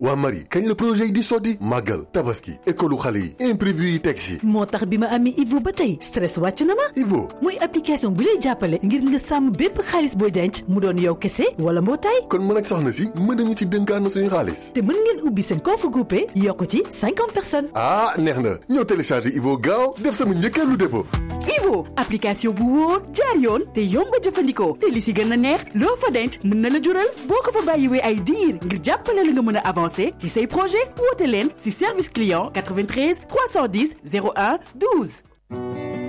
waa Marie kañ la projet yi di sotti màggal tabaski école xale yi imprévu yi teg si moo tax bi ma amee Ivo ba tey stress wàcc na ma Ivo muy application bu lay jàppale ngir nga sàmm bépp xaalis booy denc mu doon yow kese wala mbootaay kon mën ak soxna si mën nañu ci dënkaan na suñu xaalis te mën ngeen ubbi seen compte groupé yokk ci cinquante personnes ah neex na ñoo téléchargé Ivo gaaw def sama njëkkeelu dépôt Ivo application bu wóor jaar yoon te yomb a jëfandikoo te li si gën a neex loo fa denc mën na la jural boo ko fa bàyyiwee ay diir ngir jàppale la nga mën a avancer ci say projet woote leen si service client 93 310 01 12